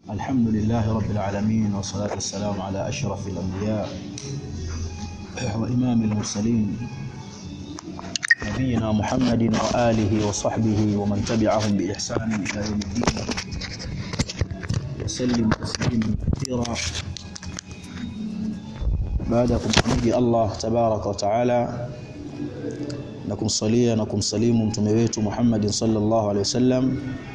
الحمد لله رب العالمين والصلاة والسلام على أشرف الأنبياء وإمام المرسلين نبينا محمد وآله وصحبه ومن تبعهم بإحسان إلى يوم الدين وسلم تسليما كثيرا بعدكم حميد الله تبارك وتعالى na kumsalia na kumsalimu mtume wetu Muhammad sallallahu alaihi wasallam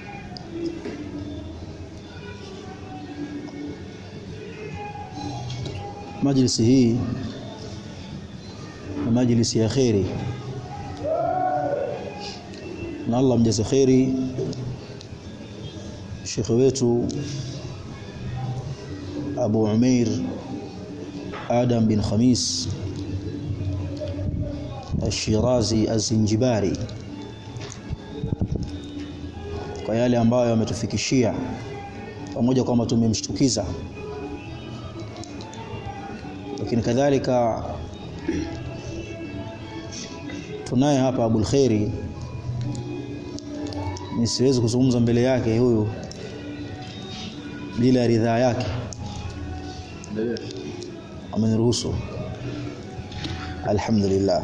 majlisi hii ni majlisi ya kheri na Allah mjaze kheri shekhe wetu Abu Umair Adam bin Khamis Ashirazi Azinjibari kwa yale ambayo ametufikishia pamoja kwamba tumemshtukiza lakini kadhalika tunaye hapa Abul Khairi nisiwezi kuzungumza mbele yake huyu bila ridhaa yake ameniruhusu alhamdulillah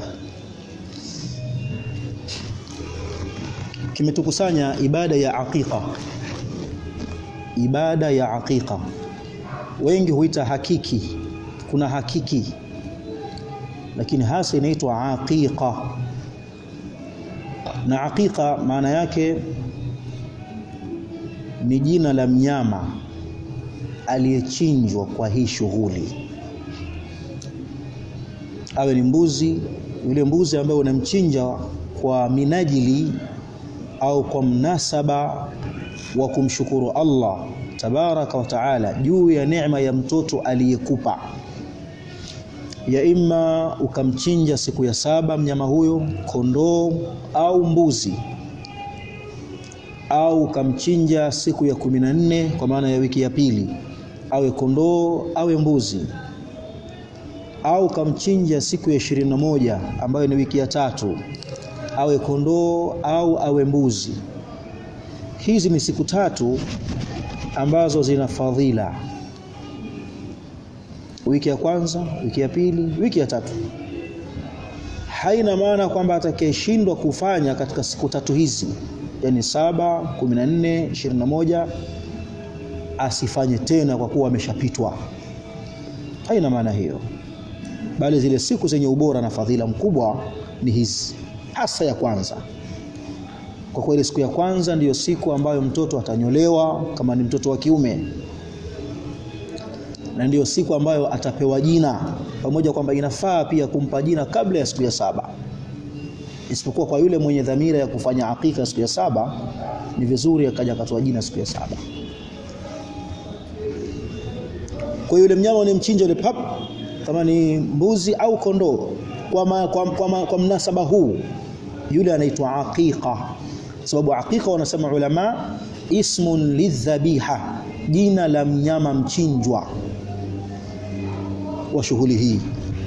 kimetukusanya ibada ya aqiqa ibada ya aqiqa wengi huita hakiki kuna hakiki lakini hasa inaitwa aqiqa na aqiqa maana yake ni jina la mnyama aliyechinjwa kwa hii shughuli awe ni mbuzi yule mbuzi ambaye unamchinja kwa minajili au kwa mnasaba wa kumshukuru Allah tabaraka wa taala juu ya neema ya mtoto aliyekupa ya imma ukamchinja siku ya saba mnyama huyo kondoo au mbuzi au ukamchinja siku ya kumi na nne kwa maana ya wiki ya pili awe kondoo awe mbuzi au ukamchinja siku ya ishirini na moja ambayo ni wiki ya tatu awe kondoo au awe mbuzi hizi ni siku tatu ambazo zina fadhila wiki ya kwanza wiki ya pili wiki ya tatu haina maana kwamba atakayeshindwa kufanya katika siku tatu hizi yani saba kumi na nne ishirini na moja asifanye tena kwa kuwa ameshapitwa haina maana hiyo bali zile siku zenye ubora na fadhila mkubwa ni hizi hasa ya kwanza kwa kweli siku ya kwanza ndiyo siku ambayo mtoto atanyolewa kama ni mtoto wa kiume na ndiyo siku ambayo atapewa jina pamoja kwamba inafaa pia kumpa jina kabla ya siku ya saba isipokuwa kwa yule mwenye dhamira ya kufanya hakika siku ya saba ni vizuri akaja akatoa jina siku ya saba kwa yule mnyama unemchinja yule pap kama ni mbuzi au kondoo kwa, ma, kwa, kwa, ma, kwa mnasaba huu yule anaitwa aqiqa sababu aqiqa wanasema ulama ismun lidhabiha jina la mnyama mchinjwa wa shughuli hii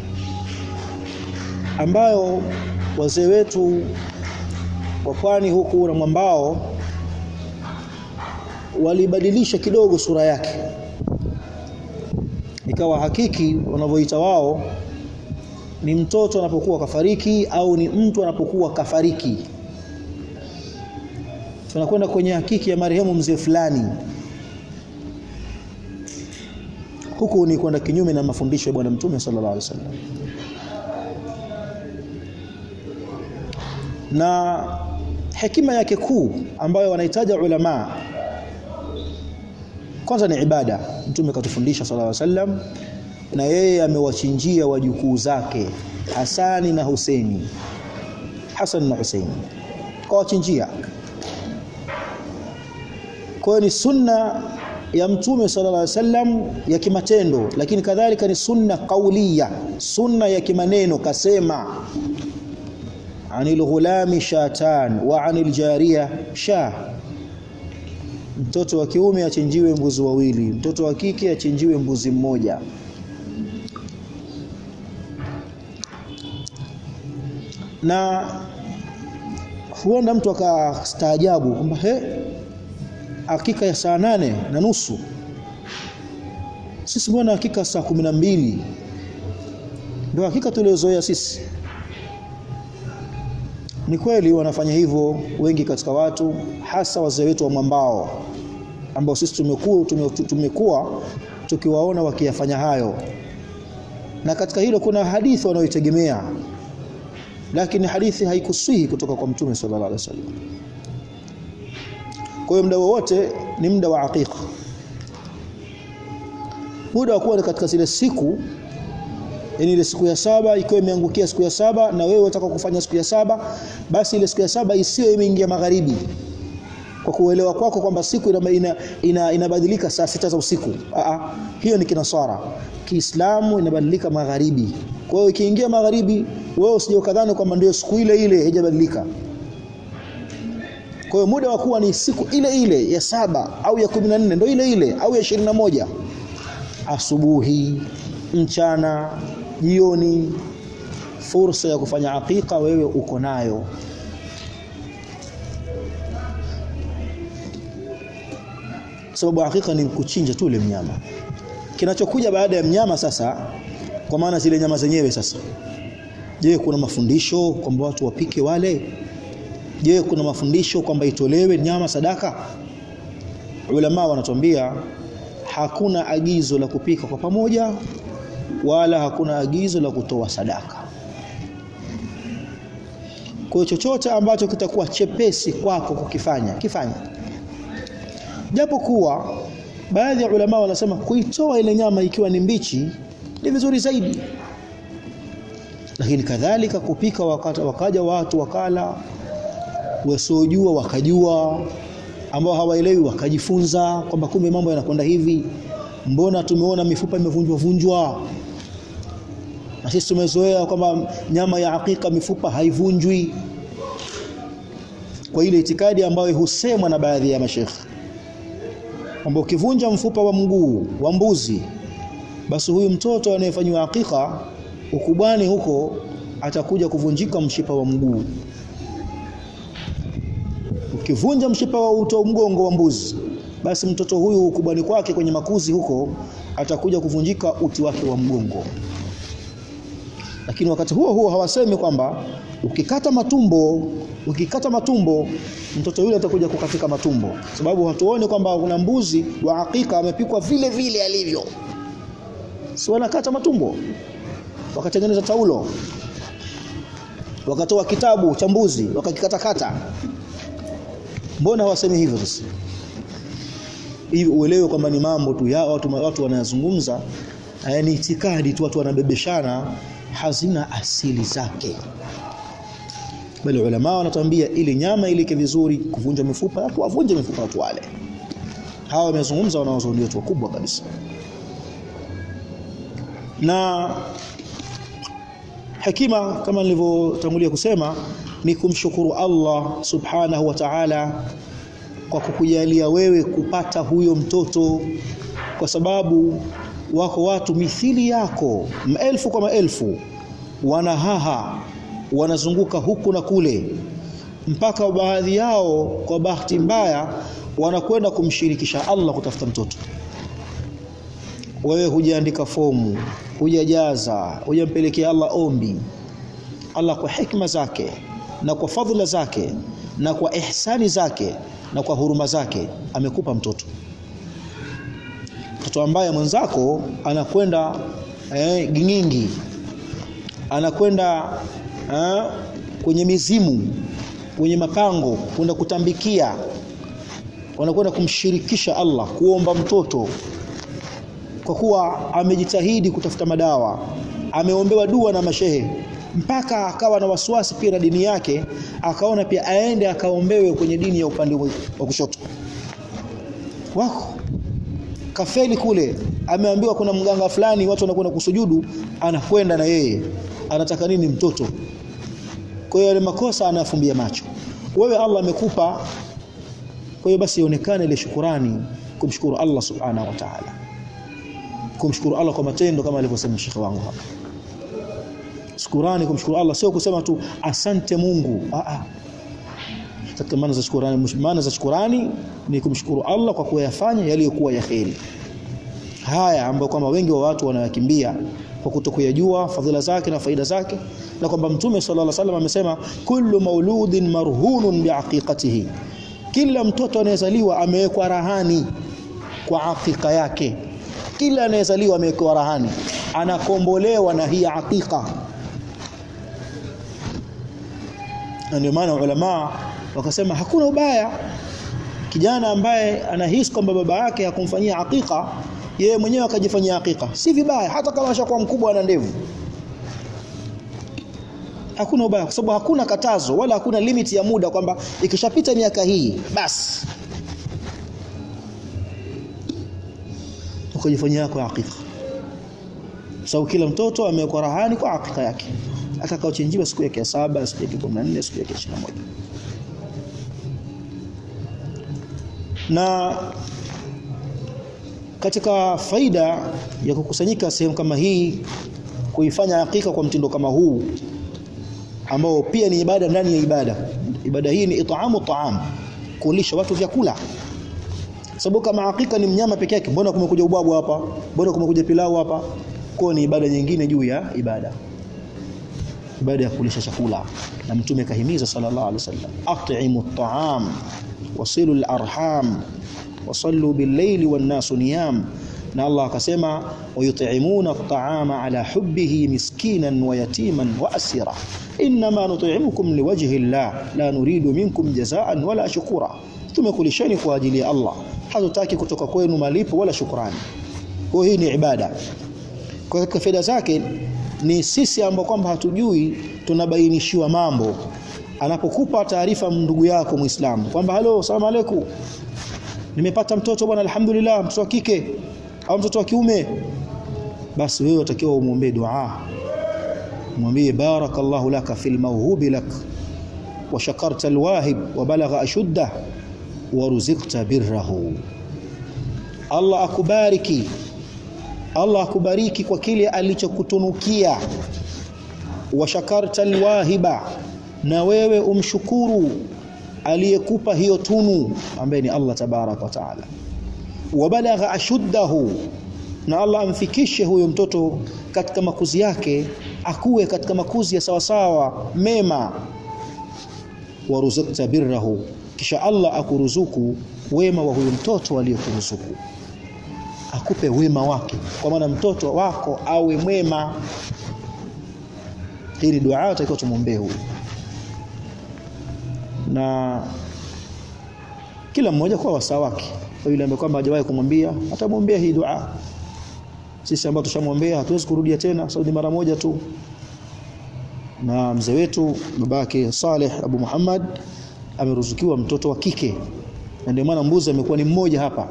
ambayo wazee wetu wa pwani huku na mwambao walibadilisha kidogo sura yake ikawa hakiki wanavyoita wao ni mtoto anapokuwa kafariki au ni mtu anapokuwa kafariki tunakwenda kwenye hakiki ya marehemu mzee fulani huku ni kwenda kinyume na mafundisho ya bwana mtume sallallahu alaihi wasallam na hekima yake kuu ambayo wanahitaja ulama kwanza ni ibada mtume katufundisha sallallahu alaihi wasallam na yeye amewachinjia wajukuu zake Hasani na Huseini Hasan na Huseini kawachinjia kwa ni sunna ya mtume sallallahu alaihi wasallam ya kimatendo lakini kadhalika ni sunna kaulia sunna ya kimaneno kasema anil ghulami shatan wa anil jariya sha mtoto wa kiume achinjiwe mbuzi wawili mtoto wa kike achinjiwe mbuzi mmoja na huenda mtu akastaajabu kwamba he hakika ya saa nane na nusu sisi mbona hakika saa kumi na mbili ndio hakika tuliozoea sisi ni kweli wanafanya hivyo wengi katika watu hasa wazee wetu wa mwambao ambao sisi tumekuwa tumekuwa tukiwaona wakiyafanya hayo na katika hilo kuna hadithi wanayoitegemea lakini hadithi haikusihi kutoka kwa mtume sallallahu alaihi wasallam kwa hiyo muda wowote ni muda wa aqiqa muda wa kuwa katika zile siku yani ile siku ya saba ikiwa imeangukia siku ya saba na wewe unataka kufanya siku ya saba basi ile siku ya saba isiyo imeingia magharibi kwa kuelewa kwako kwamba siku inabadilika ina, ina, ina saa sita za usiku Aa, hiyo ni kinaswara Kiislamu inabadilika magharibi kwa hiyo ikiingia magharibi wewe usije ukadhani kwamba ndio siku ile ile haijabadilika kwa hiyo muda wa kuwa ni siku ile ile ya saba au ya 14 ndio ile ile au ya 21 asubuhi mchana jioni fursa ya kufanya hakika wewe uko nayo sababu hakika ni kuchinja tu ile mnyama kinachokuja baada ya mnyama sasa kwa maana zile nyama zenyewe sasa je kuna mafundisho kwamba watu wapike wale je kuna mafundisho kwamba itolewe nyama sadaka ulama wanatuambia hakuna agizo la kupika kwa pamoja wala hakuna agizo la kutoa sadaka kwa chochote ambacho kitakuwa chepesi kwako kukifanya kifanya japo kuwa baadhi ya ulama wanasema kuitoa ile nyama ikiwa ni mbichi ni vizuri zaidi lakini kadhalika kupika wakata, wakaja watu wakala wasiojua wakajua ambao hawaelewi wakajifunza kwamba kumbe mambo yanakwenda hivi mbona tumeona mifupa imevunjwa vunjwa na sisi tumezoea kwamba nyama ya hakika mifupa haivunjwi kwa ile itikadi ambayo husemwa na baadhi ya mashekhi kwamba ukivunja mfupa wa mguu wa mbuzi basi huyu mtoto anayefanywa hakika ukubwani huko atakuja kuvunjika mshipa wa mguu ukivunja mshipa wa uto mgongo wa mbuzi basi mtoto huyu ukubwani kwake kwenye makuzi huko atakuja kuvunjika uti wake wa mgongo lakini wakati huo huo hawasemi kwamba ukikata matumbo ukikata matumbo mtoto yule atakuja kukatika matumbo sababu hatuoni kwamba kuna mbuzi wa hakika amepikwa vile vile alivyo si wanakata matumbo wakatengeneza taulo wakatoa kitabu cha mbuzi wakakikatakata mbona hawasemi hivyo sasa hivi uelewe kwamba ni mambo tu ya watu, watu wanayazungumza ni itikadi tu watu wanabebeshana hazina asili zake bali ulama wanatuambia ili nyama ilike vizuri kuvunja mifupa watu wavunje mifupa watu wale hawa wamezungumza wanaozoni wetu wakubwa kabisa na hekima kama nilivyotangulia kusema ni kumshukuru Allah subhanahu wa ta'ala kwa kukujalia wewe kupata huyo mtoto kwa sababu wako watu mithili yako maelfu kwa maelfu wanahaha wanazunguka huku na kule mpaka baadhi yao kwa bahati mbaya wanakwenda kumshirikisha Allah kutafuta mtoto wewe hujaandika fomu hujajaza hujampelekea Allah ombi Allah kwa hikma zake na kwa fadhila zake na kwa ihsani zake na kwa huruma zake amekupa mtoto mtoto ambaye mwenzako anakwenda eh, gingingi anakwenda eh, kwenye mizimu kwenye mapango kwenda kutambikia wanakwenda kumshirikisha Allah kuomba mtoto kwa kuwa amejitahidi kutafuta madawa ameombewa dua na mashehe mpaka akawa na wasiwasi pia na dini yake akaona pia aende akaombewe kwenye dini ya upande wa kushoto wako kafeli kule ameambiwa kuna mganga fulani watu wanakwenda kusujudu anakwenda na yeye anataka nini mtoto kwa hiyo yale makosa anafumbia macho wewe Allah amekupa kwa hiyo basi ionekane ile shukurani kumshukuru Allah subhanahu wa ta'ala kumshukuru Allah kwa matendo kama alivyosema shekhi wangu hapa shukurani kumshukuru Allah sio kusema tu asante Mungu a a katika maana za shukurani maana za shukurani ni kumshukuru Allah kwa kuyafanya yaliyokuwa ya kheri haya ambayo kwamba wengi wa watu wanayakimbia kwa kutokuyajua fadhila zake na faida zake na kwamba mtume sallallahu alaihi wasallam amesema kullu mauludin marhunun biaqiqatihi kila mtoto anayezaliwa amewekwa rahani kwa aqiqa yake kila anayezaliwa amewekwa rahani anakombolewa na hii aqiqa na ndio maana ulama wakasema hakuna ubaya kijana ambaye anahisi kwamba baba yake hakumfanyia aqiqa yeye mwenyewe akajifanyia aqiqa si vibaya hata kama ashakuwa mkubwa ana ndevu hakuna ubaya kwa sababu hakuna katazo wala hakuna limit ya muda kwamba ikishapita miaka hii basi ukajifanyia yako aqiqa sababu kila mtoto amewekwa rahani kwa aqiqa yake atakaochinjiwa siku yake ya saba siku yake 14 siku yake 21 na katika faida ya kukusanyika sehemu kama hii kuifanya hakika kwa mtindo kama huu ambao pia ni ibada ndani ya ibada ibada hii ni itaamu taam kulisha watu vyakula sababu kama hakika ni mnyama peke yake mbona kumekuja ubwabu hapa mbona kumekuja pilau hapa kwa ni ibada nyingine juu ya ibada ibada ya kulisha chakula na mtume kahimiza sallallahu alaihi wasallam at'imu at'am wasilu al-arham wasallu bil-layli wan-nasu niyam na Allah akasema wayut'imuna at-ta'ama ala hubbihi miskinan wa yatiman wa asira inma nut'imukum liwajhi Allah la nuridu minkum jazaan wala shukura tumekulisheni kwa ajili ya Allah hatutaki kutoka kwenu malipo wala shukrani kwa hii ni ibada kwa katika faida zake ni sisi ambao kwamba hatujui tunabainishiwa mambo anapokupa taarifa ndugu yako muislamu kwamba halo salamu aleikum nimepata mtoto bwana alhamdulillah mtoto wa kike au mtoto wa kiume basi wewe utakiwa umuombe dua mwambie barakallahu laka fil mawhubi lak wa shakarta alwahib wa balagha ashuddah wa ruzikta birrahu Allah akubariki Allah akubariki kwa kile alichokutunukia wa shakarta alwahiba na wewe umshukuru aliyekupa hiyo tunu ambaye ni Allah tabarak wa taala wabalagha ashuddahu na Allah amfikishe huyo mtoto katika makuzi yake akuwe katika makuzi ya sawasawa mema waruzukta birrahu kisha Allah akuruzuku wema wa huyo mtoto aliyekuruzuku akupe wema wake kwa maana mtoto wako awe mwema hii ni dua utakiwa tumwombee huyu na kila mmoja kwa wasaa wake kwa yule ambaye kwamba hajawahi kumwambia atamwombea hii dua sisi ambao tushamwombea hatuwezi kurudia tena sababu mara moja tu na mzee wetu babake Saleh Abu Muhammad ameruzukiwa mtoto wa kike na ndio maana mbuzi amekuwa ni mmoja hapa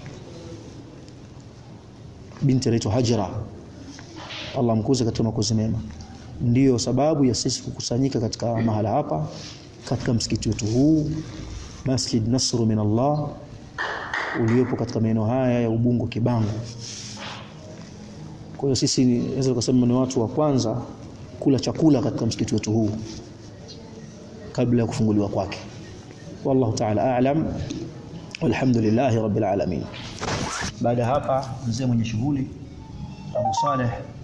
binti anaitwa Hajra Allah mkuze katika makuzi mema ndiyo sababu ya sisi kukusanyika katika mahala hapa katika msikiti wetu huu Masjid Nasru min Allah uliopo katika maeneo haya ya Ubungo Kibango. Kwa hiyo sisi naweza kusema ni watu wa kwanza kula chakula katika msikiti wetu huu kabla ya kufunguliwa kwake. Wallahu ta'ala a'lam. Walhamdulillahi rabbil alamin. Baada hapa mzee mwenye shughuli Abu Saleh